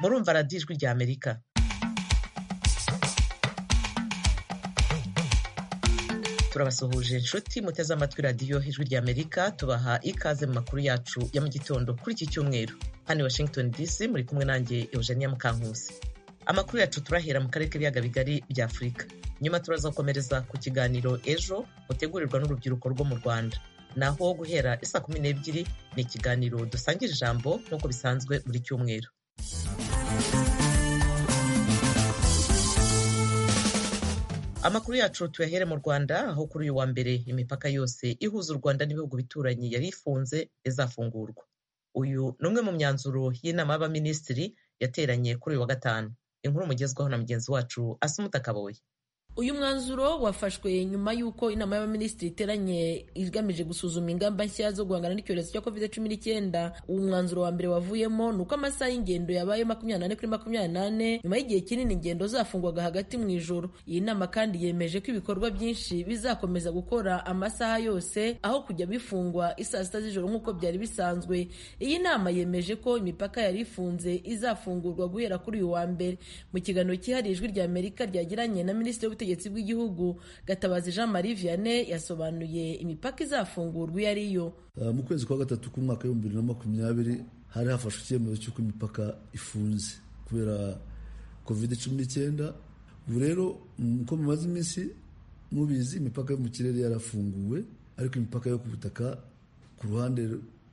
murumva radiyo ijwi rya Amerika turabasuhuje inshuti muteze amatwi radiyo ijwi rya Amerika tubaha ikaze mu makuru yacu ya mu gitondo kuri iki cyumweru hano i Washington DC muri kumwe nanjye Eugenia Mukankusi amakuru yacu turahera mu karere k'ibiyaga bigari bya Afurika nyuma turazakomereza ku kiganiro ejo mutegurirwa n'urubyiruko rwo mu Rwanda naho guhera isa kumi n'ebyiri ni ikiganiro dusangira ijambo nk'uko bisanzwe buri cyumweru amakuru yacu tuyahere mu rwanda aho kuri uyu wa mbere imipaka yose ihuza u rwanda n'ibihugu bituranyi yari ifunze izafungurwa uyu ni umwe mu myanzuro y'inama y'abaminisitiri yateranye kuri uyu wa gatanu inkuru mugezwaho na mugenzi wacu asumuta kaboye uyu mwanzuro wafashwe nyuma y'uko inama y'abaminisitiri iteranye igamije gusuzuma ingamba nshya zo guhangana n'icyorezo cya covid cumi n'icyenda uwo mwanzuro wa mbere wavuyemo ni uko amasaha y'ingendo yabaye makumyabiri n'ane kuri makumyabiri n'ane nyuma y'igihe kinini ingendo zafungwaga hagati mu ijoro iyi nama kandi yemeje ko ibikorwa byinshi bizakomeza gukora amasaha yose aho kujya bifungwa isaa sita z'ijoro nk'uko byari bisanzwe iyi nama yemeje ko imipaka yari ifunze izafungurwa guhera kuri uyu wa mbere mu kiganiro cyihariye ijwi rya amerika ryagiranye na minisitiri w'ubutegetsi ubutegetsi bw'igihugu gatabazi jean marie vianney yasobanuye imipaka izafungurwa iyo ari yo uh, mu kwezi kwa gatatu k'umwaka w'ibihumbi bibiri na makumyabiri hari hafashwe icyemezo cy'uko imipaka ifunze kubera covid cumi n'icyenda ubu rero uko bimaze iminsi mubizi imipaka yo mu kirere yarafunguwe ariko imipaka yo ku butaka ku ruhande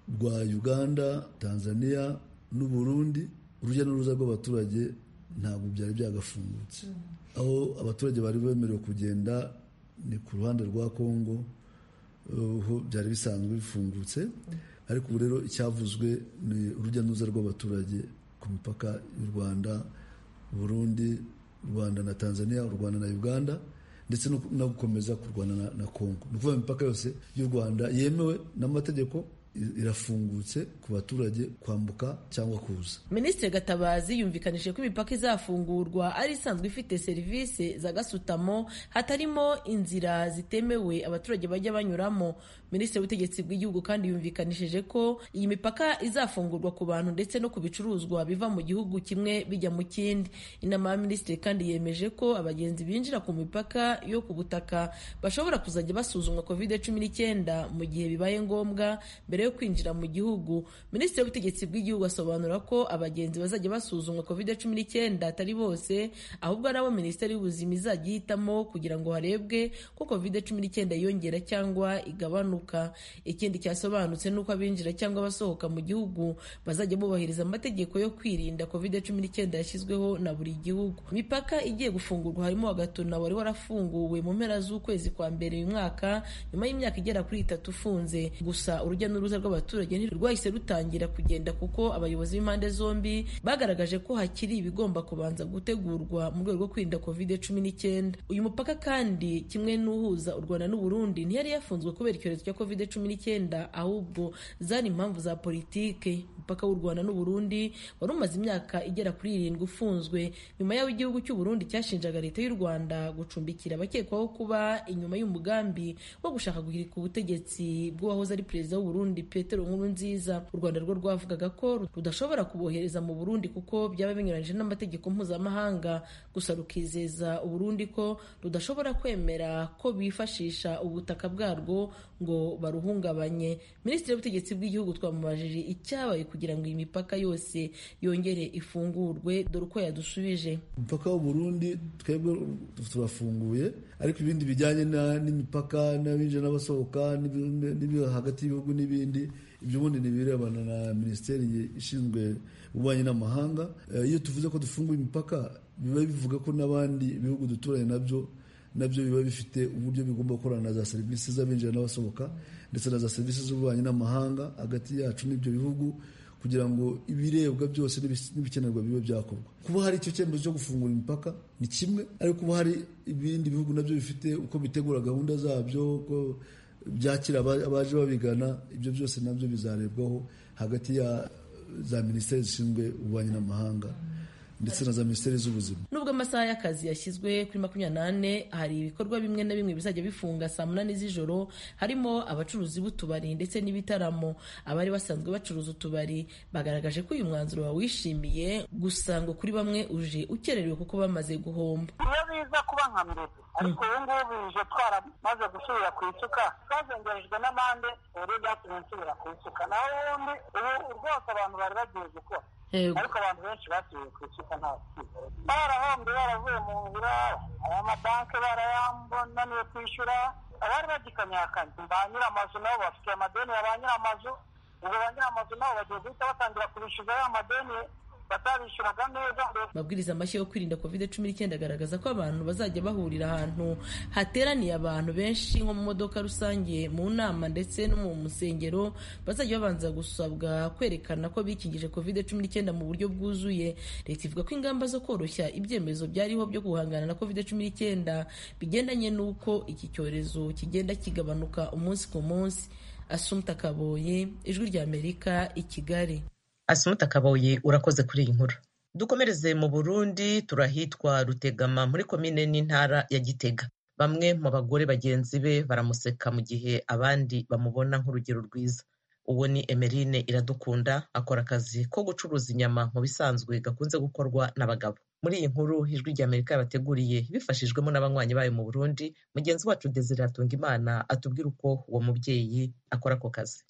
rwa uganda tanzania n'uburundi urujya n'uruza rw'abaturage ntabwo byari byagafungutse aho abaturage bari bemerewe kugenda ni ku ruhande rwa kongo ho byari bisanzwe bifungutse ariko ubu rero icyavuzwe ni urujya n'uruza rw'abaturage ku mipaka y'u rwanda burundi rwanda na tanzania u rwanda na uganda ndetse no gukomeza kurwana na kongo ni ukuvuga imipaka yose y'u rwanda yemewe n'amategeko irafungutse ku baturage kwambuka cyangwa kuza minisitiri gatabazi yumvikanije ko imipaka izafungurwa ari isanzwe ifite serivisi za gasutamo hatarimo inzira zitemewe abaturage bajya banyuramo minisitiri w'ubutegetsi bw'igihugu kandi yumvikanishije ko iyi mipaka izafungurwa ku bantu ndetse no ku bicuruzwa biva mu gihugu kimwe bijya mu kindi inama ya minisitiri kandi yemeje ko abagenzi binjira ku mipaka yo ku butaka bashobora kuzajya basuzumwa covid cumi n'icyenda mu gihe bibaye ngombwa mbere yo kwinjira mu gihugu minisitiri w'ubutegetsi bw'igihugu asobanura ko abagenzi bazajya basuzumwa covid cumi n'icyenda atari bose ahubwo ari abo minisiteri y'ubuzima izajya ihitamo kugira ngo harebwe ko covid cumi n'icyenda yiyongera cyangwa igabanuka ikindi cyasobanutse ni uko abinjira cyangwa abasohoka mu gihugu bazajya bubahiriza amategeko yo kwirinda covid cumi n'icyenda yashyizweho na buri gihugu imipaka igiye gufungurwa harimo wagatuna wari warafunguwe mu mpera z'ukwezi kwa mbere uyu mwaka nyuma y'imyaka igera kuri itatu ufunze gusa urujya n'uruza n'uruza rw'abaturage ntirwahise rutangira kugenda kuko abayobozi b'impande zombi bagaragaje ko hakiri ibigomba kubanza gutegurwa mu rwego rwo kwirinda covid cumi n'icyenda uyu mupaka kandi kimwe n'uhuza u rwanda n'uburundi ntiyari yafunzwe kubera icyorezo cya covid cumi n'icyenda ahubwo zari impamvu za politike umupaka w'u rwanda n'uburundi wari umaze imyaka igera kuri irindwi ufunzwe nyuma y'aho igihugu cy'uburundi cyashinjaga leta y'u rwanda gucumbikira abakekwaho kuba inyuma y'umugambi wo gushaka guhirika ubutegetsi bw'uwahoze ari perezida w'uburundi Burundi Petero Nkurunziza u Rwanda rwo rwavugaga ko rudashobora kubohereza mu Burundi kuko byaba binyuranyije n'amategeko mpuzamahanga gusa rukizeza u Burundi ko rudashobora kwemera ko bifashisha ubutaka bwarwo ngo baruhungabanye Minisitiri w'ubutegetsi bw'igihugu twamubajije icyabaye kugira ngo iyi mipaka yose yongere ifungurwe dore uko yadusubije umupaka w'u Burundi twebwe turafunguye ariko ibindi bijyanye n'imipaka n'abinjira n'abasohoka n'ibyo hagati y'ibihugu n'ibindi n'ibindi ibyo ubundi ni ibirebana na minisiteri ishinzwe ububanyi n'amahanga iyo tuvuze ko dufunguye imipaka biba bivuga ko n'abandi bihugu duturanye nabyo nabyo biba bifite uburyo bigomba gukorana na za serivisi z'abinjira n'abasohoka ndetse na za serivisi z'ububanyi n'amahanga hagati yacu n'ibyo bihugu kugira ngo ibirebwa byose n'ibikenerwa bibe byakorwa kuba hari icyo cyemezo cyo gufungura imipaka ni kimwe ariko kuba hari ibindi bihugu nabyo bifite uko bitegura gahunda zabyo uko byakira abaje babigana ibyo byose nabyo bizarebwaho hagati ya za minisiteri zishinzwe ububanyi n'amahanga ndetse na za minisiteri z'ubuzima nubwo amasaha y'akazi yashyizwe kuri makumyabiri n'ane hari ibikorwa bimwe na bimwe bizajya bifunga saa munani z'ijoro harimo abacuruzi b'utubari ndetse n'ibitaramo abari basanzwe bacuruza utubari bagaragaje ko uyu mwanzuro bawishimiye gusa ngo kuri bamwe uje ukererewe kuko bamaze guhomba iyo biza kuba nka mbere ariko ubu ngubu bije twaramaze gusubira ku isuka twazongerejwe n'amande uburyo byatumye nsubira ku isuka naho ubundi ubu rwose abantu bari bagiye gukora ariko abantu benshi basubiye ku isuka nta barahombye baravuye mu nzira aya mabanki barayambonaniwe kwishyura abari bagikanyakanya ba nyiramazu nabo bafite amadeni ya ba nyiramazu ubwo ba nyiramazu nabo bagiye guhita batangira kubishyuza ya madeni batabishyuraga neza amabwiriza mashya yo kwirinda covid cumi n'icyenda agaragaza ko abantu bazajya bahurira ahantu hateraniye abantu benshi nko mu modoka rusange mu nama ndetse no mu musengero bazajya babanza gusabwa kwerekana ko bikingije covid cumi n'icyenda mu buryo bwuzuye leta ivuga ko ingamba zo koroshya ibyemezo byariho byo guhangana na covid cumi n'icyenda bigendanye n'uko iki cyorezo kigenda kigabanuka umunsi ku munsi asumta kaboye ijwi ry'amerika i kigali asimuta kaboyi urakoze kuri iyi nkuru dukomereze mu burundi turahitwa rutegama muri komine n'intara ya gitega bamwe mu bagore bagenzi be baramuseka mu gihe abandi bamubona nk'urugero rwiza uwo ni emerine iradukunda akora akazi ko gucuruza inyama mu bisanzwe gakunze gukorwa n'abagabo muri iyi nkuru ijwi ry'amerika yabateguriye bifashijwemo n'abanywanyi bayo mu burundi mugenzi wacu desire imana atubwira uko uwo mubyeyi akora ako kazi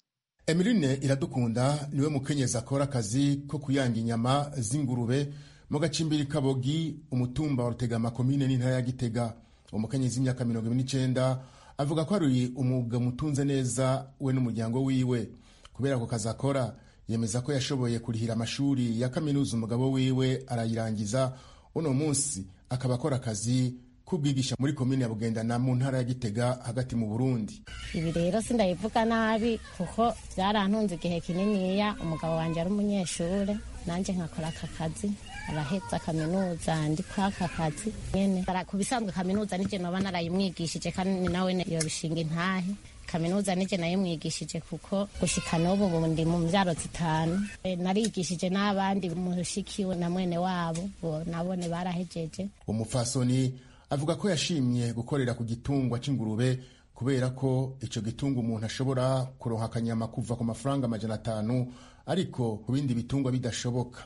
Emeline Iradukunda niwe mukenyezi akora akazi ko kuyanga inyama z'ingurube mu gacimbiri kabogi umutumba wa Rutegama komine n'intara ya Gitega uwo mukenyezi w'imyaka mirongo ibiri n'icenda avuga ko ari umwuga mutunze neza we n'umuryango wiwe kubera ako kazi akora yemeza ko yashoboye kurihira amashuri ya kaminuza umugabo wiwe arayirangiza uno munsi akaba akora akazi kubwigisha muri komine ya bugendana mu ntara ya gitega hagati mu burundi ibi rero sindabivuga nabi kuko byarantunze igihe kininiya umugabo wanjye ari umunyeshuri nanjye nkakora aka kazi arahetse kaminuza ndi kuri aka kazi nyine ku bisanzwe kaminuza nijye naba narayimwigishije kandi nawe yobishinga intahe kaminuza nijye nayimwigishije kuko gushika n'ubu ndi mu mbyaro zitanu narigishije n'abandi mushikiwe na mwene wabo nabone barahejeje umupfasoni avuga ko yashimye gukorera ku gitungwa c'ingurube kubera ko ico gitungwa umuntu ashobora kuronka akanyama kuva ku mafaranga amajana atanu ariko ku bindi bitungwa bidashoboka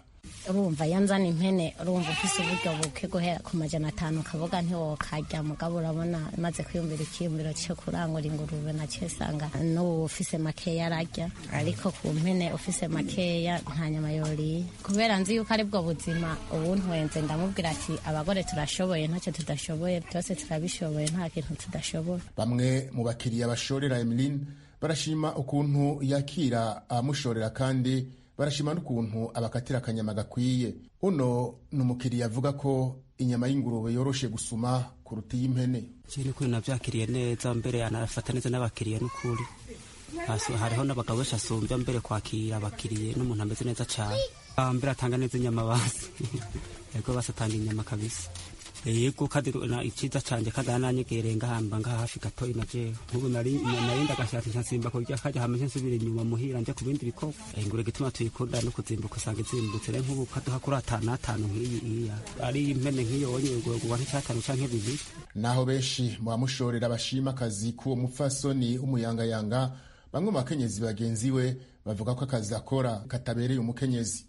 urumva yanzana impene urumva ufise uburyo buke guhera ku majana atanu ukavuga ntiwokarya mugabo urabona maze kwiyumvira ikiyumviro cyo kurangura ingurube nacyo usanga n'ubu ufise makeya ararya ariko ku mpene ufise makeya nta nyama yoriye kubera nzi yuko ari bwo buzima ubuntwenze ndamubwira ati abagore turashoboye ntacyo tudashoboye byose turabishoboye nta kintu tudashoboye bamwe mu bakiriya bashorera emeline barashima ukuntu yakira abamushorera kandi barashima n'ukuntu abakatira akanyama gakwiye uno ni umukiriya avuga ko inyama y'ingurube yoroshe gusuma kuruta iy'impene ni ukuri nabyakiriye neza mbere yanarafata neza n'abakiriya n'ukuri hariho n'abagabo benshi asumbya mbere kwakira abakiriya n'umuntu ameze neza cyane mbere atanga neza inyama basi yego basatanga inyama kabisa yego kandi icyiza cyane kandi ananyegereye ngahamba ngaha hafi gato inaje nk'ubu narinda agashati nkasimba kurya kajya hameze nsubira inyuma muhira njya ku bindi bikorwa ingurube gituma tuyikunda no kuzimbuka usanga izimbutse rero nk'ubu kaduha kuri atanu atanu nk'iyi iya ari impene nk'iyo wonye uba nk'icyatanu cyangwa bibiri naho benshi mu bamushorera bashima akazi k'uwo mupfasoni w'umuyangayanga bamwe mu bakenyezi bagenzi we bavuga ko akazi akora katabereye umukenyezi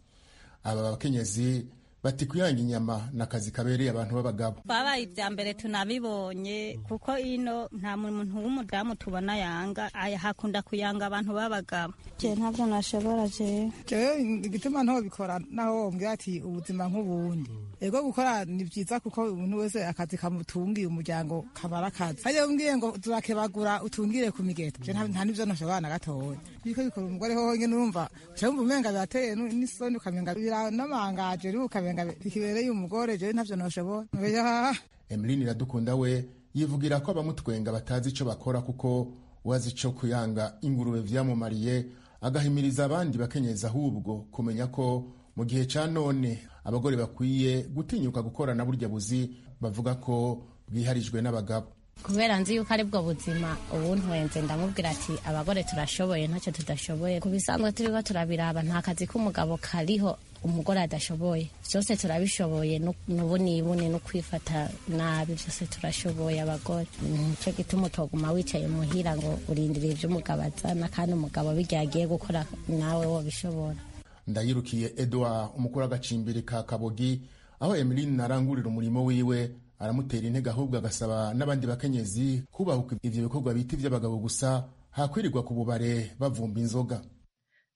aba bakenyezi bati kuyanga inyama ni akazi kabereye abantu b'abagabo twabaye ibya mbere tunabibonye kuko ino nta muntu w'umudamu tubona yanga hakunda kuyanga abantu b'abagabo je ntabyo nashobora je jewe igituma ntobikora naho wombwira ati ubuzima nk'ubundi ego gukora ni byiza kuko umuntu wese akazi kamutungiye umuryango kabara akazi hajya umbwiye ngo turakebagura utungire ku migeto je nta nivyo nashobora na gatoya biriko bikora umugore hoho nyene urumva uca wumva umenga birateye n'isoni ukamenga biranamangaje rero ukamenga bikibereye umugore jewe ntavyo noshobora emeline iradukunda we yivugira ko abamutwenga batazi ico bakora kuko wazi ico kuyanga ingurube vyamumariye agahimiriza abandi bakenyeza ahubwo kumenya ko mu gihe ca none abagore bakwiye gutinyuka gukorana burya buzi bavuga ko bwiharijwe n'abagabo kubera nzi yuko ari bwo buzima ubu ntwenze ndamubwira ati abagore turashoboye ntacyo tudashoboye ku bisanzwe turiho turabiraba nta kazi k'umugabo kariho umugore adashoboye byose turabishoboye n'ubunibune no kwifata nabi byose turashoboye abagore nicyo gituma utoguma wicaye muhira ngo urindire iby'umugabo azana kandi umugabo bijya agiye gukora nawe wabishobora ndayirukiye edouard umukuru w'agacimbiri ka kabogi aho emeline arangurira umurimo wiwe aramutera intege ahubwo agasaba n'abandi bakenyezi kubahuka ibyo bikorwa bita iby'abagabo gusa hakwirirwa ku bubare bavumba inzoga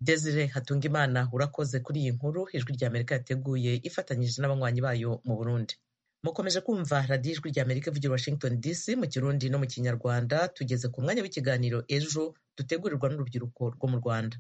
desire hatungimana urakoze kuri iyi nkuru ijwi rya amerika yateguye ifatanyije n'abanywanyi bayo mu burundi mukomeje kumva radiyo ijwi rya amerika ivugira washington dc mu kirundi no mu kinyarwanda tugeze ku mwanya w'ikiganiro ejo dutegurirwa n'urubyiruko rwo mu rwanda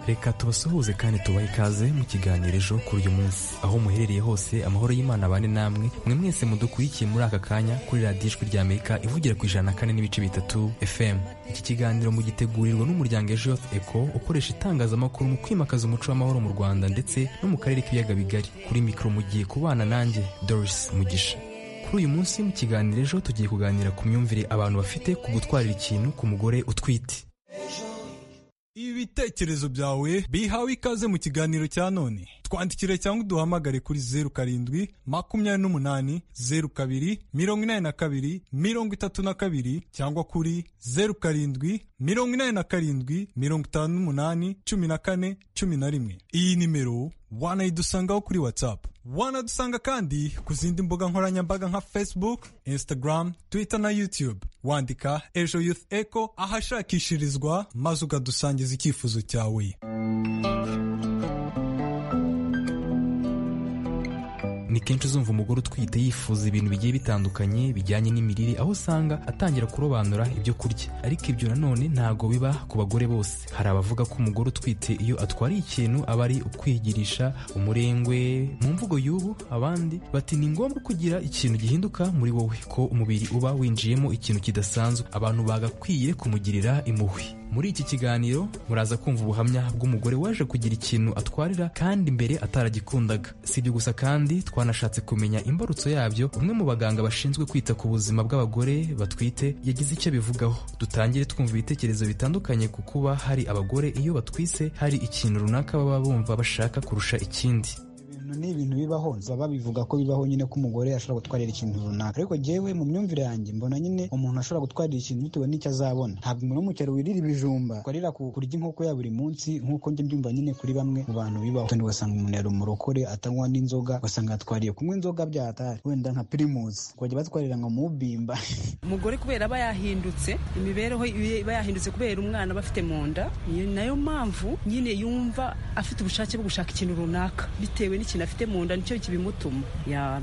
reka tubasuhuze kandi tubahe ikaze mu kiganiro ejo kuri uyu munsi aho muherereye hose amahoro y'imana abane namwe mwe mwese mudukurikiye muri aka kanya kuri radiyo ijwi rya amerika ivugira ku ijana na kane n'ibice bitatu fm iki kiganiro mugitegurirwa n'umuryango ejo eco ukoresha itangazamakuru mu kwimakaza umuco w'amahoro mu rwanda ndetse no mu karere k'ibiyaga bigari kuri mikoro mugiye kubana nanjye doris mugisha kuri uyu munsi mu kiganiro ejo tugiye kuganira ku myumvire abantu bafite ku gutwarira ikintu ku mugore utwite ibitekerezo byawe bihawe ikaze mu kiganiro cya none twandikire cyangwa uduhamagare kuri zeru karindwi makumyabiri n'umunani zeru kabiri mirongo inani na kabiri mirongo itatu na kabiri cyangwa kuri zeru karindwi mirongo inani na karindwi mirongo itanu n'umunani cumi na kane cumi na rimwe iyi nimero wanayidusangaho kuri watsapu wanadusanga kandi ku zindi mbuga nkoranyambaga nka facebook instagram twitter na youtube wandika ejo youth eco ahashakishirizwa maze ukadusangiza icyifuzo cyawe ni kenshi uzumva umugore utwite yifuza ibintu bigiye bitandukanye bijyanye n'imirire aho usanga atangira kurobanura ibyo kurya ariko ibyo nanone ntabwo biba ku bagore bose hari abavuga ko umugore utwite iyo atwariye ikintu aba ari ukwigirisha umurengwe mu mvugo y'ubu abandi bati ni ngombwa kugira ikintu gihinduka muri wowe ko umubiri uba winjiyemo ikintu kidasanzwe abantu bagakwiye kumugirira impuhwe muri iki kiganiro muraza kumva ubuhamya bw'umugore waje kugira ikintu atwarira kandi mbere ataragikundaga si ibyo gusa kandi twanashatse kumenya imbarutso yabyo umwe mu baganga bashinzwe kwita ku buzima bw'abagore batwite yagize icyo bivugaho dutangire twumva ibitekerezo bitandukanye ku kuba hari abagore iyo batwise hari ikintu runaka baba bumva bashaka kurusha ikindi ni ibintu bibaho baba bivuga ko bibaho nyine ko umugore ashobora gutwarira ikintu runaka ariko njyewe mu myumvire yanjye mbona nyine umuntu ashobora gutwarira ikintu bitewe n'icyo azabona ntabwo umuntu w'umukero wirira ibijumba twarira kurya inkoko ya buri munsi nk'uko njye mbyumva nyine kuri bamwe mu bantu bibaho kandi ugasanga umuntu yari umurokore atanywa n'inzoga ugasanga yatwariye kunywa inzoga byatari wenda nka pirimusi bakajya batwarira nka mubimba umugore kubera aba yahindutse imibereho iba yahindutse kubera umwana bafite mu nda nayo mpamvu nyine yumva afite ubushake bwo gushaka ikintu runaka bitewe n'ikintu afite mu nda nicyo kibimutuma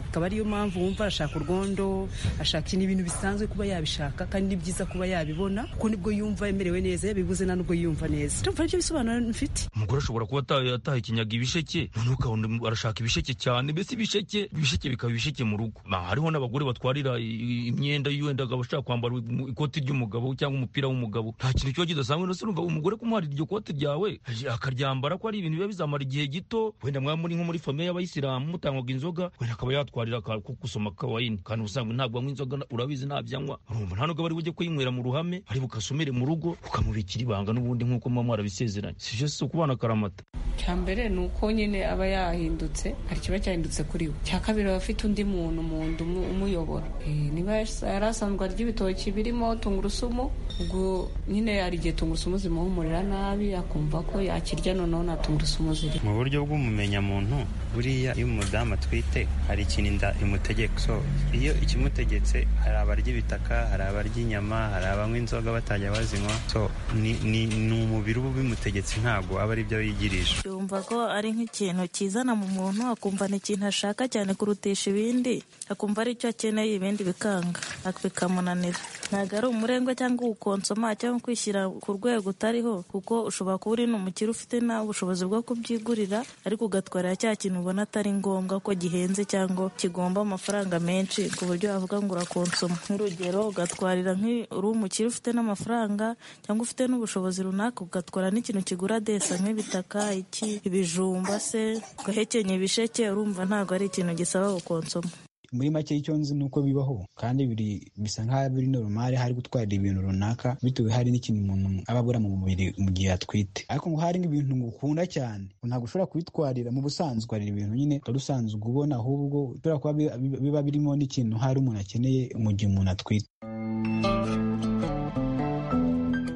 akaba ariyo mpamvu wumva arashaka urwondo ashaka ibintu bisanzwe kuba yabishaka kandi ni byiza kuba yabibona kuko nibwo yumva yemerewe neza yabibuze nta nubwo yumva neza ndumva aribyo bisobanuro mfite umugore ashobora kuba ataha ikinyaga ibisheke noneho ukabona arashaka ibisheke cyane mbese ibisheke ibisheke bikaba ibisheke mu rugo hariho n'abagore batwarira imyenda y'uwenda akaba ashaka kwambara ikoti ry'umugabo cyangwa umupira w'umugabo nta kintu kiba kidasanzwe ndetse urumva umugore kumuharira iryo kote ryawe akaryambara ko ari ibintu biba bizamara igihe gito wenda mwaba muri nko muri famille y'abayisilamu mutanywaga inzoga wenda akaba yatwarira ko gusoma kawayini kandi ubusanzwe ntabwo anywa inzoga urabizi ntabyanywa urumva nta nubwo bari bujye kuyinywera mu ruhame ari bukasomere mu rugo ukamubikira ibanga n'ubundi nk'uko muba mwarabisezeranye si byo si ukubana akaramata cya mbere ni uko nyine aba yahindutse hari ikiba cyahindutse kuri we cya kabiri aba afite undi muntu mu nda umuyobora niba yari asanzwe arya ibitoki birimo tungurusumu ubwo nyine hari igihe tungurusumu zimuhumurira nabi akumva ko yakirya noneho nta tungurusumu ziri mu buryo bw'umumenyamuntu buriya iyo umudamu atwite hari ikintu inda imutegeka so iyo ikimutegetse hari abarya ibitaka hari abarya inyama hari abanywa inzoga batajya bazinywa so ni umubiri uba ubimutegetse ntabwo aba ari byo yigirisha yumva ko ari nk'ikintu kizana mu muntu akumva ni ikintu ashaka cyane kurutisha ibindi akumva ari cyo akeneye ibindi bikanga bikamunanira ntabwo ari umurengwe cyangwa uwukonsoma cyangwa kwishyira ku rwego utariho kuko ushobora kuba uri n'umukire ufite nawe ubushobozi bwo kubyigurira ariko ugatwarira cya kintu ubona atari ngombwa ko gihenze cyangwa kigomba amafaranga menshi ku buryo wavuga ngo urakonsoma nk'urugero ugatwarira uri umukire ufite n'amafaranga cyangwa ufite n'ubushobozi runaka ugatwara n'ikintu kigura desa nk'ibitaka iki ibijumba se ugahekenya ibisheke urumva ntabwo ari ikintu gisaba gukonsoma muri make icyo nzi ni uko bibaho kandi biri bisa nk'aho biri normal hari gutwarira ibintu runaka bitewe hari n'ikintu umuntu aba abura mu mubiri mu gihe atwite ariko ngo hari ibintu ngukunda cyane ntabwo ushobora kubitwarira mu busanzwe utwarira ibintu nyine utari usanzwe ubona ahubwo ushobora kuba biba birimo n'ikintu hari umuntu akeneye mu gihe umuntu atwite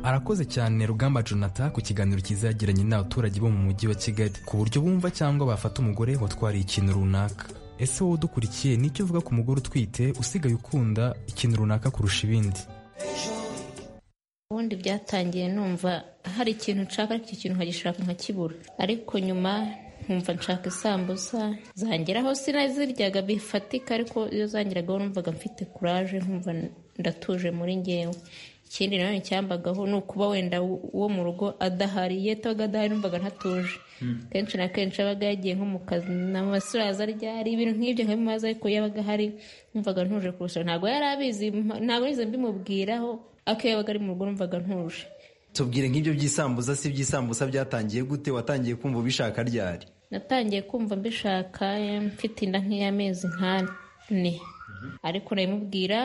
arakoze cyane rugamba jonathan ku kiganiro cyiza yagiranye n'abaturage bo mu mujyi wa kigali ku buryo bumva cyangwa bafata umugore watwariye ikintu runaka ese wowe udukurikiye nicyo uvuga ku mugore utwite usigaye ukunda ikintu runaka kurusha ibindi ubundi byatangiye numva hari ikintu nshaka ariko icyo kintu nkagishaka nkakibura ariko nyuma nkumva nshaka isambusa zangeraho sinaziryaga bifatika ariko iyo zangeragaho numvaga mfite kuraje nkumva ndatuje muri ngewe ikindi nanone cyambagaho ni ukuba wenda wo mu rugo adahari iyo atabaga adahari numvaga ntatuje kenshi na kenshi abaga yagiye nko mu kazi n'amasuraza ryari ibintu nk'ibyo nkabimaze ariko yabaga ahari numvaga ntuje kurusha ntabwo yari abizi ntabwo nize mbimubwiraho ariko iyo yabaga ari mu rugo numvaga ntuje tubwire nk'ibyo by'isambusa si iby'isambusa byatangiye gute watangiye kumva ubishaka ryari natangiye kumva mbishaka mfite inda nk'iy'amezi nk'ane ariko nabimubwira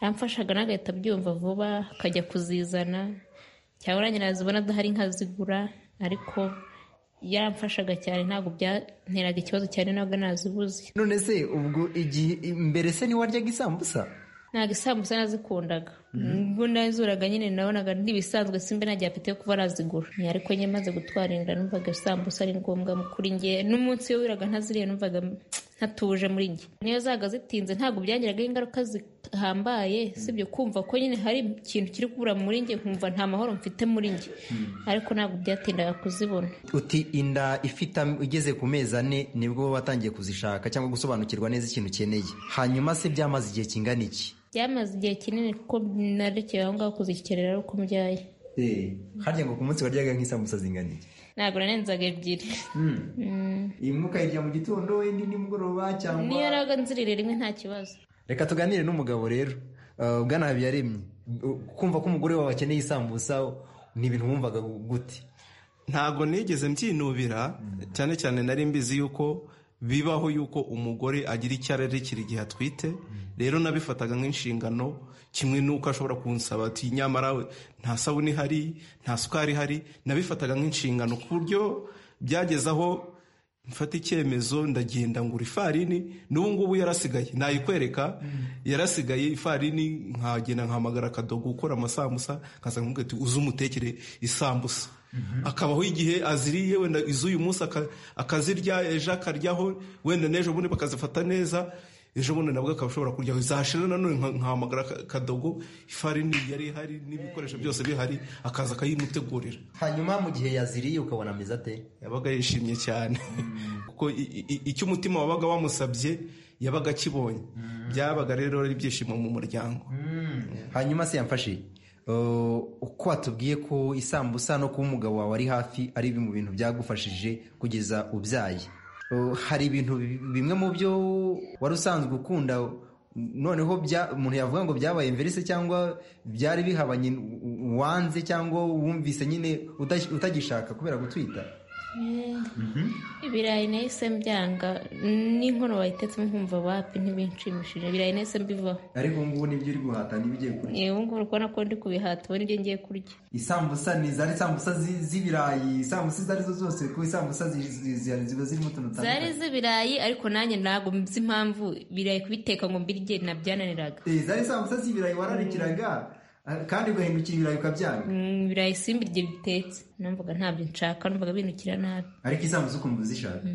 yamfashaga n'agahita abyumva vuba akajya kuzizana cyangwa nanjye nazibona adahari nkazigura ariko yaramfashaga cyane ntabwo byanteraga ikibazo cyane ntabwo nazibuze none se ubwo igihe mbere se ntiwaryaga isambusa ntabwo isambusa nazikundaga ubwo nazuraga nyine nabonaga ntibisanzwe simbe ntajya apite yo kuba nazigura ariko nyine maze gutwara inda numvaga isambusa ari ngombwa kuri nge n'umunsi iyo wiraga ntaziriye numvaga ntatuje muri njye niyo zaga zitinze ntabwo byangiraga ingaruka zihambaye sibyo kumva ko nyine hari ikintu kiri kubura muri njye nkumva nta mahoro mfite muri njye ariko ntabwo byatindaga kuzibona uti inda ifite igeze ku mezi ane nibwo watangiye kuzishaka cyangwa gusobanukirwa neza ikintu ukeneye hanyuma se byamaze igihe kingana iki byamaze igihe kinini kuko narekeye aho ngaho kuzikerera ari uko mbyaye harya ngo ku munsi waryaga nk'isambusa zingana iki ntabwo narenzaga ebyiri imwe ukayirya mu gitondo wenda nimugoroba cyangwa niyo nabwo nzirire rimwe nta kibazo reka tuganire n'umugabo rero ugana habiyaremye kumva ko umugore wawe akeneye isambusa ni ibintu wumvaga gute ntabwo nigeze mbyinubira cyane cyane nari mbizi yuko bibaho yuko umugore agira icyo ararikira igihe atwite rero nabifataga nk'inshingano kimwe n'uko ashobora kunsaba ati nyamara nta sabune ihari nta sukari ihari nabifataga nk'inshingano ku buryo byageze aho mfata icyemezo ndagenda ngura ifarini n'ubu ngubu yarasigaye nayikwereka yarasigaye ifarini nkagenda nkahamagara akadogo gukora amasambusa nkaza nkubwira ati uze umutekere isambusa akabaho igihe aziriye wenda iz'uyu munsi akazirya ejo akaryaho wenda n'ejo bundi bakazifata neza ejo bundi nabwo akaba ashobora kuryaho izashira nanone nkahamagara akadogo ifarini yari ihari n'ibikoresho byose bihari akaza akayimutegurira hanyuma mu gihe yaziriye ukabona ameze ate yabaga yishimye cyane kuko icyo umutima wabaga wamusabye yabaga akibonye byabaga rero ari ibyishimo mu muryango hanyuma se yamfashije uko watubwiye ko isambusa no kuba umugabo wawe ari hafi ari mu bintu byagufashije kugeza ubyaye hari ibintu bimwe mu byo wari usanzwe ukunda noneho umuntu yavuga ngo byabaye mbere se cyangwa byari bihabanye wanze cyangwa wumvise nyine utagishaka kubera gutwita ibirayi nahise byanga n'inkono bayitetsemo nkumva wapi ntibinshimishije ibirayi nahise mbivaho ariko ubu ngubu nibyo uri guhata nibyo ugiye kurya ubu ngubu uri kubona ko ndi kubihata ubu nibyo ngiye kurya isambusa ni zari isambusa z'ibirayi isambusa izo ari zo zose kuko isambusa ziba zirimo utuntu dutandukanye zari iz'ibirayi ariko nanjye ntabwo mzi impamvu ibirayi kubiteka ngo mbirye nabyananiraga zari isambusa z'ibirayi wararikiraga kandi ugahindukira ibirayi ukabyanga ibirayi simba igihe bitetse numvaga ntabyo nshaka numvaga bindukira nabi ariko isambuza ukumva uzishaka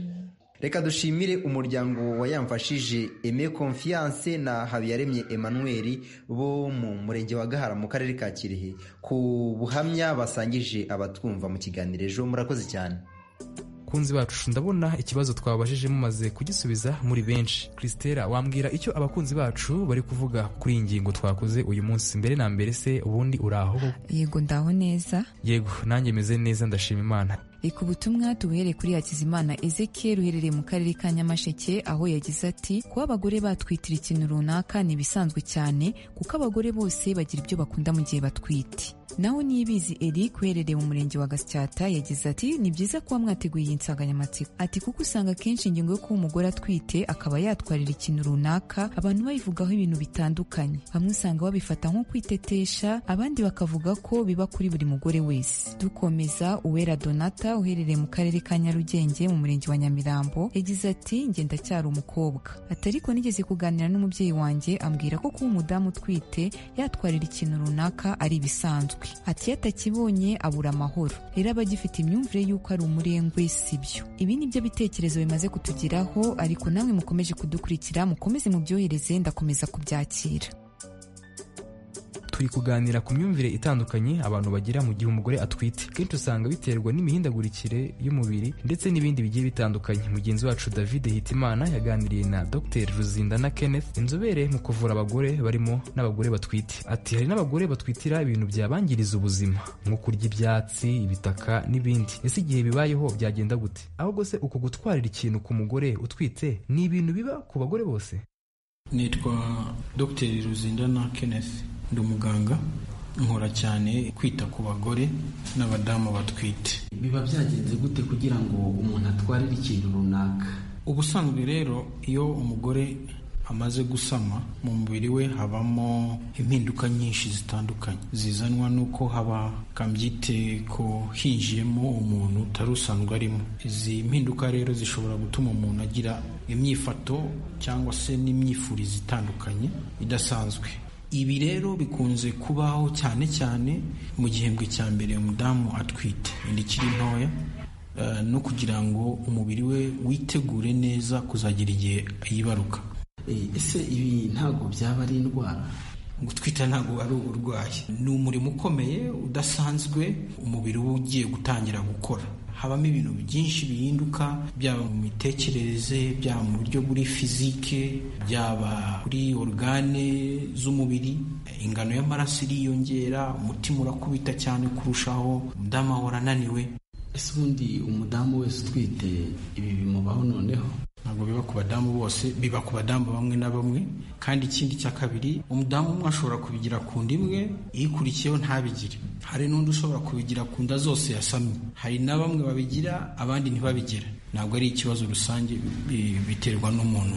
reka dushimire umuryango wayamfashije eme confiance na habiyaremye emmanuel bo mu murenge wa gahara mu karere ka kirehe ku buhamya basangije abatwumva mu kiganiro ejo murakoze cyane bakunzi bacu ndabona ikibazo twabajije mumaze kugisubiza muri benshi christela wambwira icyo abakunzi bacu bari kuvuga kuri iyi ngingo twakoze uyu munsi mbere na mbere se ubundi uraho yego ndaho neza yego nanjye meze neza ndashima imana reka ubutumwa tubuhere kuri hakizimana ezekiel uherereye mu karere ka nyamasheke aho yagize ati kuba abagore batwitira ikintu runaka ni ibisanzwe cyane kuko abagore bose bagira ibyo bakunda mu gihe batwite naho niyibizi eric uherereye mu murenge wa gasyata yagize ati ni byiza kuba mwateguye iyi nsanganyamatsiko ati kuko usanga akenshi ingingo yo kuba umugore atwite akaba yatwarira ikintu runaka abantu bayivugaho ibintu bitandukanye bamwe usanga babifata nko kwitetesha abandi bakavuga ko biba kuri buri mugore wese dukomeza uwera donata uherereye mu karere ka nyarugenge mu murenge wa nyamirambo yagize ati ngenda cyari umukobwa atariko nigeze kuganira n'umubyeyi wanjye ambwira ko kuba umudamu utwite yatwarira ikintu runaka ari ibisanzwe ati iyo atakibonye abura amahoro rero aba agifite imyumvire y'uko ari umurengwe sibyo ibi ni byo bitekerezo bimaze kutugeraho ariko namwe mukomeje kudukurikira mukomeze mubyohereze ndakomeza kubyakira turi kuganira ku myumvire itandukanye abantu bagira mu gihe umugore atwite kenshi usanga biterwa n'imihindagurikire y'umubiri ndetse n'ibindi bigiye bitandukanye mugenzi wacu david hitimana yaganiriye na dr ruzindana kenneth inzobere mu kuvura abagore barimo n'abagore batwite ati hari n'abagore batwitira ibintu byabangiriza ubuzima nko kurya ibyatsi ibitaka n'ibindi ese igihe bibayeho byagenda gute ahubwo se uko gutwarira ikintu ku mugore utwite ni ibintu biba ku bagore bose nitwa dr ruzindana kenneth ndi umuganga nkora cyane kwita ku bagore n'abadamu batwite biba byagenze gute kugira ngo umuntu atwarire ikintu runaka ubusanzwe rero iyo umugore amaze gusama mu mubiri we habamo impinduka nyinshi zitandukanye zizanwa n'uko haba kambyite ko hinjiyemo umuntu utari usanzwe arimo izi mpinduka rero zishobora gutuma umuntu agira imyifato cyangwa se n'imyifurize itandukanye idasanzwe ibi rero bikunze kubaho cyane cyane mu gihembwe cya mbere umudamu atwite inda ikiri ntoya no kugira ngo umubiri we witegure neza kuzagira igihe yibaruka ese ibi ntabwo byaba ari indwara gutwita ntabwo ari uburwayi ni umurimo ukomeye udasanzwe umubiri we ugiye gutangira gukora habamo ibintu byinshi bihinduka byaba mu mitekerereze byaba mu buryo buri fizike byaba kuri orugane z'umubiri ingano y'amaraso iriyongera umutima urakubita cyane kurushaho umudamu ahora ananiwe ese ubundi umudamu wese utwite ibi bimubaho noneho ntabwo biba ku badamu bose biba ku badamu bamwe na bamwe kandi ikindi cya kabiri umudamu umwe ashobora kubigira ku nda imwe ikurikiyeho ntabigire hari n'undi ushobora kubigira ku nda zose yasamye hari na bamwe babigira abandi ntibabigire ntabwo ari ikibazo rusange biterwa n'umuntu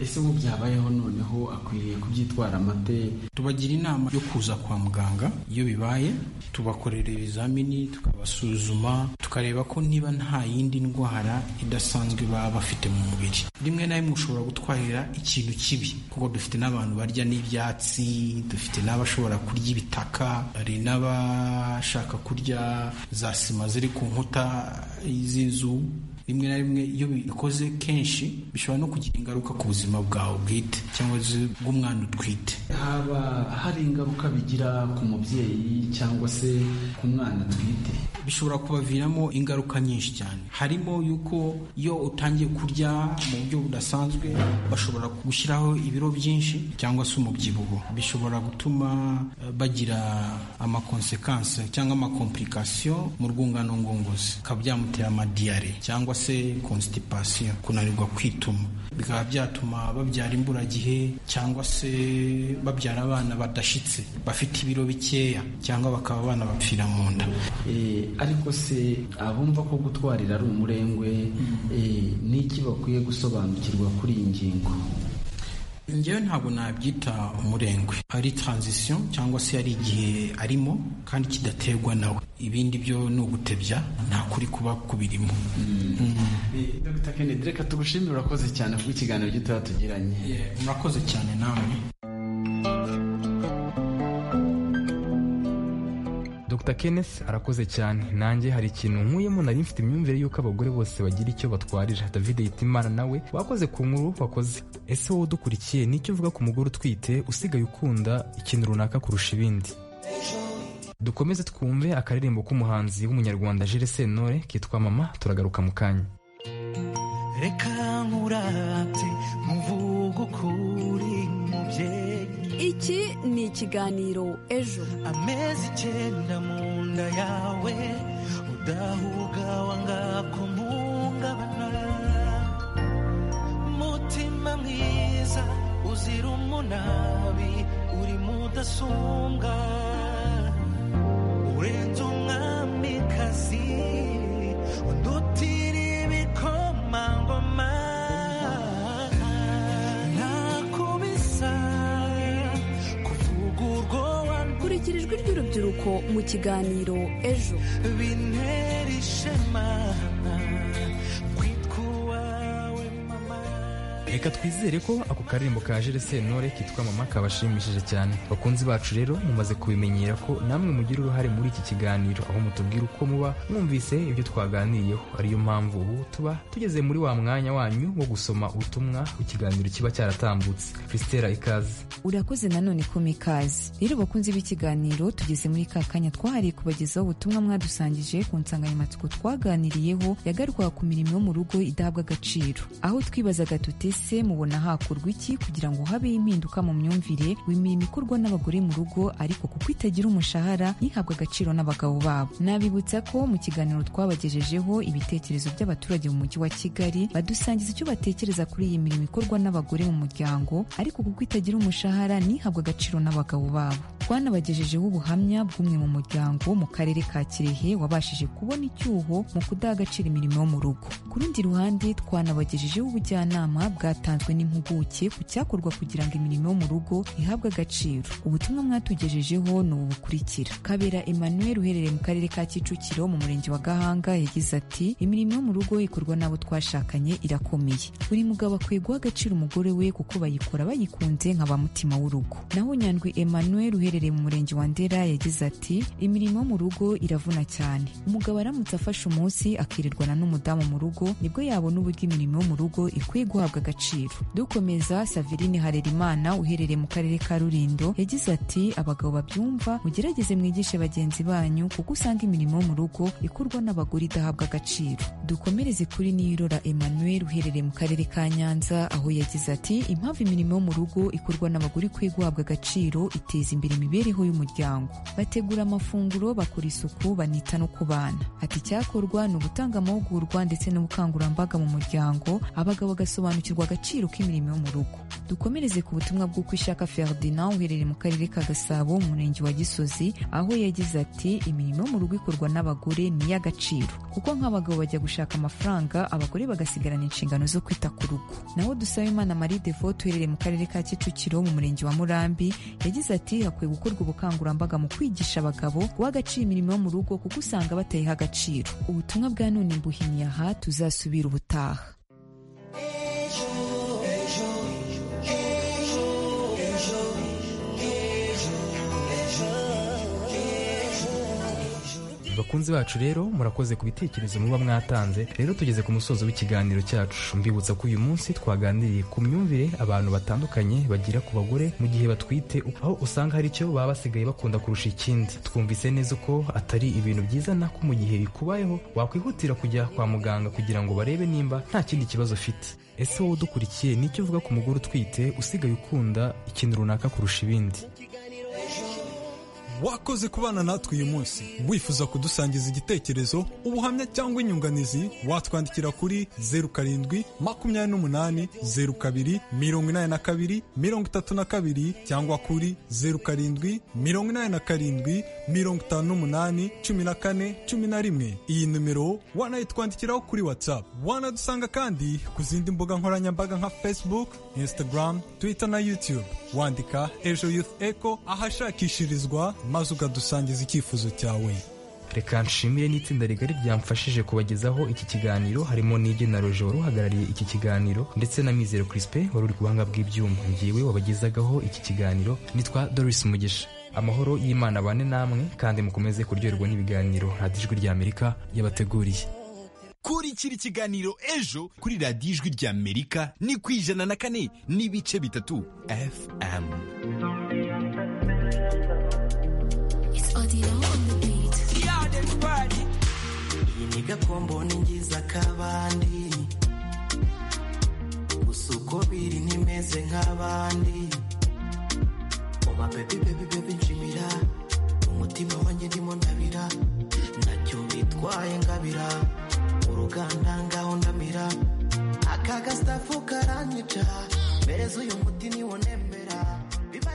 ese ubu byabayeho noneho akwiriye kubyitwara amate tubagira inama yo kuza kwa muganga iyo bibaye tubakorera ibizamini tukabasuzuma tukareba ko niba nta yindi ndwara idasanzwe baba bafite mu mubiri rimwe na rimwe ushobora gutwarira ikintu kibi kuko dufite n'abantu barya n'ibyatsi dufite n'abashobora kurya ibitaka hari n'abashaka kurya za sima ziri ku nkuta z'inzu rimwe na rimwe iyo bikoze kenshi bishobora no kugira ingaruka ku buzima bwawe bwite cyangwa se bw'umwana utwite haba hari ingaruka bigira ku mubyeyi cyangwa se ku mwana atwite bishobora kubaviramo ingaruka nyinshi cyane harimo yuko iyo utangiye kurya mu buryo budasanzwe bashobora gushyiraho ibiro byinshi cyangwa se umubyibuho bishobora gutuma bagira amakonsekanse cyangwa amakomplikasiyo mu rwungano ngogozi bikaba byamutera amadiyare cyangwa se konsitipasiyo kunanirwa kwituma bikaba byatuma babyara imburagihe cyangwa se babyara abana badashyitse bafite ibiro bikeya cyangwa bakaba abana bapfira mu nda ariko se abumva ko gutwarira ari umurengwe n'iki bakwiye gusobanukirwa kuri iyi ngingo ngewe ntabwo nabyita umurengwe ari taranzisiyo cyangwa se ari igihe arimo kandi kidaterwa nawe ibindi byo ni ugutebya nta kuri kuba kubirimo dr kennedy reka tugushimire urakoze cyane kubw'ikiganiro gitoya tugiranye murakoze cyane namwe Dr Kenneth arakoze cyane nanjye hari ikintu nkuyemo nari mfite imyumvire y'uko abagore bose bagira icyo batwarira David Hitimana nawe wakoze ku nkuru wakoze ese wowe udukurikiye nicyo uvuga ku mugore utwite usigaye ukunda ikintu runaka kurusha ibindi dukomeze twumve akaririmbo k'umuhanzi w'umunyarwanda jere sentore kitwa mama turagaruka mu kanya reka nkurate muvuge ukuri mubyeyi iki ni ikiganiro ejo amezi icyenda mu nda yawe udahuga wangako mpungabana mutima mwiza uzira umunabi uri mudasumbwa urenze umwamikazi undutira ibikomangoma nakubisa kuvuga urwoba kurikira ijwi ry'urubyiruko mu kiganiro ejo bintera ishema kwitwa uwawe mama reka twizere ko ako karirimbo ka jere sentore kitwa mama kabashimishije cyane bakunzi bacu rero mumaze kubimenyera ko namwe mugira uruhare muri iki kiganiro aho mutubwira uko muba mwumvise ibyo twaganiriyeho ariyo mpamvu ubu tuba tugeze muri wa mwanya wanyu wo gusoma ubutumwa ikiganiro kiba cyaratambutse christela ikaze urakoze nanone ko mikaze rero bakunzi b'ikiganiro tugeze muri ka kanya twahariye kubagezaho ubutumwa mwadusangije ku nsanganyamatsiko twaganiriyeho yagarukaga ku mirimo yo mu rugo idahabwa agaciro aho twibazaga tuti ese mubona hakorwa iki kugira ngo habeho impinduka mu myumvire w'imirimo ikorwa n'abagore mu rugo ariko kuko itagira umushahara ntihabwe agaciro n'abagabo babo nabibutsa ko mu kiganiro twabagejejeho ibitekerezo by'abaturage mu mujyi wa kigali badusangiza icyo batekereza kuri iyi mirimo ikorwa n'abagore mu muryango ariko kuko itagira umushahara ntihabwe agaciro n'abagabo babo twanabagejejeho ubuhamya bw'umwe mu muryango mu karere ka kirehe wabashije kubona icyuho mu kudaha agaciro imirimo yo mu rugo ku rundi ruhande twanabagejejeho ubujyanama bwa bwatanzwe n'impuguke ku cyakorwa kugira ngo imirimo yo mu rugo ihabwe agaciro ubutumwa mwatugejejeho ni ubu bukurikira kabera emmanuel uherereye mu karere ka kicukiro mu murenge wa gahanga yagize ati imirimo yo mu rugo ikorwa n'abo twashakanye irakomeye buri mugabo akwiye guha agaciro umugore we kuko bayikora bayikunze nka ba mutima w'urugo naho nyandwi emmanuel uherereye mu murenge wa ndera yagize ati imirimo yo mu rugo iravuna cyane umugabo aramutse afashe umunsi akirirwana n'umudamu mu rugo nibwo yabona uburyo imirimo yo mu rugo ikwiye guhabwa agaciro dukomeza saverine harerimana uherereye mu karere ka rulindo yagize ati abagabo babyumva mugerageze mwigishe bagenzi banyu kuko usanga imirimo yo mu rugo ikorwa n'abagore idahabwa agaciro dukomereze kuri niyirora emmanuel uherereye mu karere ka nyanza aho yagize ati impamvu imirimo yo mu rugo ikorwa n'abagore ikwiye guhabwa agaciro iteza imbere imibereho y'umuryango bategura amafunguro bakora isuku banita no ku bana ati icyakorwa ni ugutanga amahugurwa ndetse n'ubukangurambaga mu muryango abagabo bagasobanukirwa agaciro k'imirimo yo mu rugo dukomereze ku butumwa bw'uko ishaka ferdinand uherereye mu karere ka gasabo mu murenge wa gisozi aho yagize ati imirimo yo mu rugo ikorwa n'abagore ni iy'agaciro kuko nk'abagabo bajya gushaka amafaranga abagore bagasigarana inshingano zo kwita ku rugo naho dusaba imana marie devote uherereye mu karere ka kicukiro mu murenge wa murambi yagize ati hakwiye gukorwa ubukangurambaga mu kwigisha abagabo guha agaciro imirimo yo mu rugo kuko usanga batayiha agaciro ubutumwa bwa none mbuhimye aha tuzasubira ubutaha bakunzi bacu rero murakoze ku bitekerezo muba mwatanze rero tugeze ku musozo w'ikiganiro cyacu mbibutsa ko uyu munsi twaganiriye ku myumvire abantu batandukanye bagira ku bagore mu gihe batwite aho usanga hari icyo baba basigaye bakunda kurusha ikindi twumvise neza ko atari ibintu byiza nako mu gihe bikubayeho wakwihutira kujya kwa muganga kugira ngo barebe nimba nta kindi kibazo ufite ese wowe udukurikiye nicyo uvuga ku mugore utwite usigaye ukunda ikintu runaka kurusha ibindi wakoze kubana natwe uyu munsi wifuza kudusangiza igitekerezo ubuhamya cyangwa inyunganizi watwandikira kuri zeru karindwi makumyabiri n'umunani zeru kabiri mirongo inani na kabiri mirongo itatu na kabiri cyangwa kuri zeru karindwi mirongo inani na karindwi mirongo itanu n'umunani cumi na kane cumi na rimwe iyi nimero wanayitwandikiraho kuri whatsapp wanadusanga kandi ku zindi mbuga nkoranyambaga nka facebook instagram twitter na youtube wandika ejo youth echo ahashakishirizwa maze ukadusangiza icyifuzo cyawe reka nshimire n'itsinda rigari ryamfashije kubagezaho iki kiganiro harimo n'ibyo na roje wari uhagarariye iki kiganiro ndetse na mizero crispin wari uri ku buhanga bw'ibyuma ngewe wabagezagaho iki kiganiro nitwa doris mugisha amahoro y'imana bane namwe kandi mukomeze kuryoherwa n'ibiganiro radiyo ijwi ry'amerika yabateguriye kurikira ikiganiro ejo kuri radiyo ijwi ry'amerika ni ku ijana na kane n'ibice bitatu fm ni gakombo ni ngiza kabandi gusa uko biri ntimeze nk'abandi oba bebi bebi bebi nshimira umutima wanjye ndimo ndabira nacyo bitwaye ngabira mu ruganda ngaho ndamira aka gasitafu karanyica mbese uyu muti niwunemera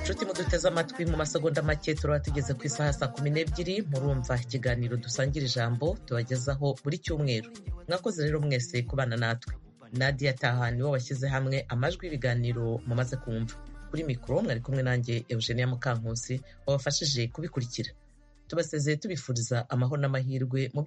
nshuti muduteze amatwi mu masegonda make turaba tugeze ku isaha saa kumi n'ebyiri murumva ikiganiro dusangira ijambo tubagezaho buri cyumweru mwakoze rero mwese kubana natwe nadia taha niwo washyize hamwe amajwi y'ibiganiro mumaze kumva kuri mikoro mwari kumwe nanjye eugenia mukankusi wabafashije kubikurikira tubasezeye tubifuriza amahoro n'amahirwe mu